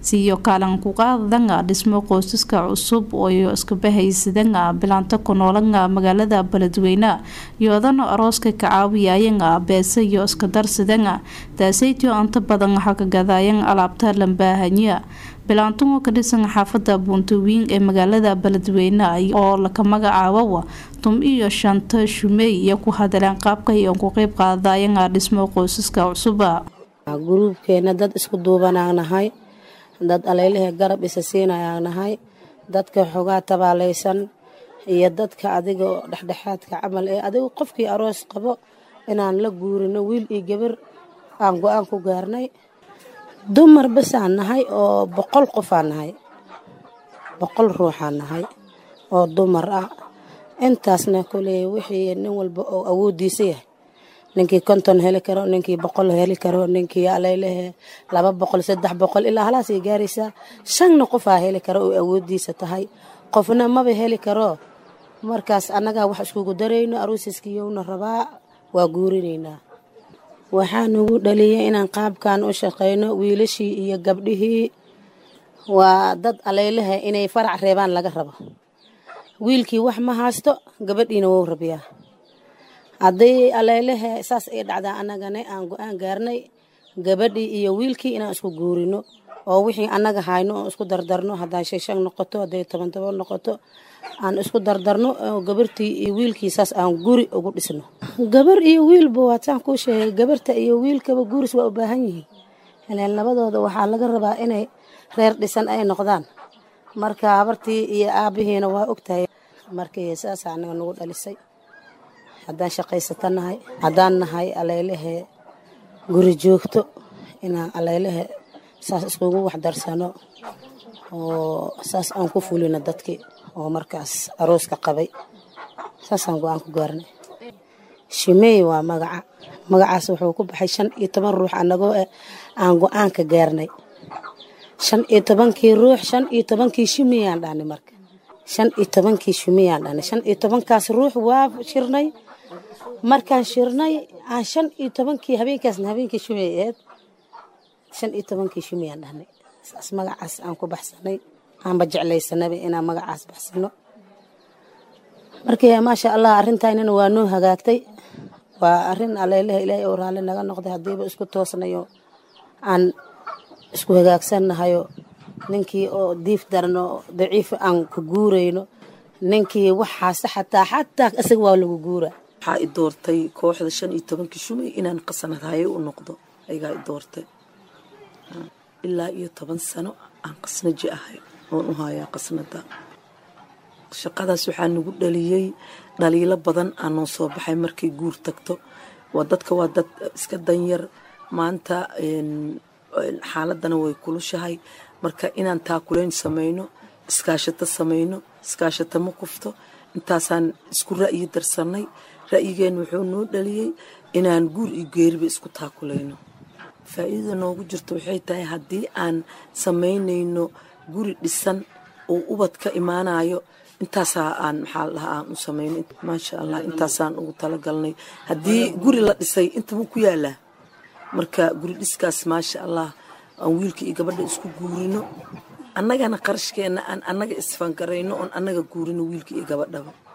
siiyo kaalin ku qaadanga dhismo qoysaska cusub ooyo iskabahaysadanga bilaanta ku noolanga magaalada beledweyne yoodana arooska ka caawiyayanga beese iyo iska darsadanga taasaytio inta badan waxaa ka gadaayan alaabta lambaahanya bilaantungo ka dhisan xaafada buuntawiin ee magaalada beledweyne oo laka magacaabowa tum iyo shanta shumey iyo ku hadaleen qaabka iyo ku qeyb qaadayanga dhismo qoysaska cusuba guruubkeena dad isku duubanaan nahay dad aleylahe garab isa siinayaan nahay dadka xogaa tabaalaysan iyo dadka adiga dhexdhexaadka camal ee adigu qofkii aroos qabo inaan la guurino wiil iyo gabar aan go-aan ku gaarnay dumar basaan nahay oo boqol qofaan nahay boqol ruuxaan nahay oo dumar ah intaasna koley wixii nin walba oo awoodiisa yahay ninkii konton heli karo ninkii boqol heli karo ninkii aleylehe laba boqol saddex boqol ilaa halaasay gaaraysaa shanna qofaa heli karo oo awoodiisa tahay qofna maba heli karo markaas annagaa wax iskugu darayno aruusiskiyowna rabaa waa guurinaynaa waxaa nagu dhaliyay inaan qaabkan u shaqayno wiilashii iyo gabdhihii waa dad aleylehe inay farac reebaan laga rabo wiilkii wax ma haysto gabadhiina wou rabiyaa haddii aleylehe saas ay dhacdaa annagana aan go-aan gaarnay gabadhii iyo wiilkii inaan isku guurino oo wixii annaga hayno oo isku dardarno hadday shan shan noqoto hadday toban toban noqoto aan isku dardarno oo gabartii iyo wiilkii saas aan guri ugu dhisno gabar iyo wiilba waataan kuu sheegay gabarta iyo wiilkaba guuris waa u baahan yihiin ileen labadooda waxaa laga rabaa inay reer dhisan ay noqdaan marka habartii iyo aabihiina waa ogtahay markii saasa anaga nagu dhalisay haddaan shaqaysata nahay haddaan nahay aleylehe guri joogto inaan aleylehe saas iskugu waxdarsano oo saas aan ku fulino dadkii oo markaas arooska qabay saasaan go-aan ku gaarnay shimey waa magaca magacaas wuxuu ku baxay shan iyo toban ruux annagoo eh aan go-aanka gaarnay shan iyo tobankii ruux shan iyo tobankii shumiyaan dhahnay marka shan iyo tobankii shumiyaan dhahnay shan iyo tobankaas ruux waa shirnay markaan shirnay aan shan iyo tobankii habeenkaasna habeenkii shumey aheed shan iyo tobankii shumiyaan dhahnay saas magacaas aan ku baxsanay aanba jeclaysanaba inaan magacaas baxsano markii maasha allah arrintaynana waa noo hagaagtay waa arrin aleylaha ilaahay oo raalli naga noqday haddiiba isku toosnayo aan isku hagaagsannahayo ninkii oo diif darno daciif aan ku guurayno ninkii waxaase xataa xataa isaga waa lagu guura waxaa i doortay kooxda shan iyo tobankii shumay inaan qasanadhaye u noqdo ayagaa i doortay ilaa iyo toban sano aan qasnaji ahay oon u hayaa qasnada shaqadaas waxaa nagu dhaliyey dhaliilo badan aa noo soo baxay markay guur tagto waa dadka waa dad iska danyar maanta xaaladana way kulushahay marka inaan taakuleyn samayno iskaashato samayno iskaashato ma kufto intaasaan isku ra'yi darsanay ra'yigeenna wuxuu noo dhaliyey inaan guur iyo geeriba isku taakulayno faa'iidada noogu jirto waxay tahay haddii aan samaynayno guri dhisan oo ubad ka imaanayo intaasaa aan maxaa la dhahaa aan u samayno maasha allah intaasaan ugu talagalnay haddii guri la dhisay intama ku yaalaa marka guri dhiskaas maasha allah aan wiilka iyo gabadha isku guurino annagana qarashkeenna aan annaga isfangarayno oon annaga guurino wiilka iyo gabadhaba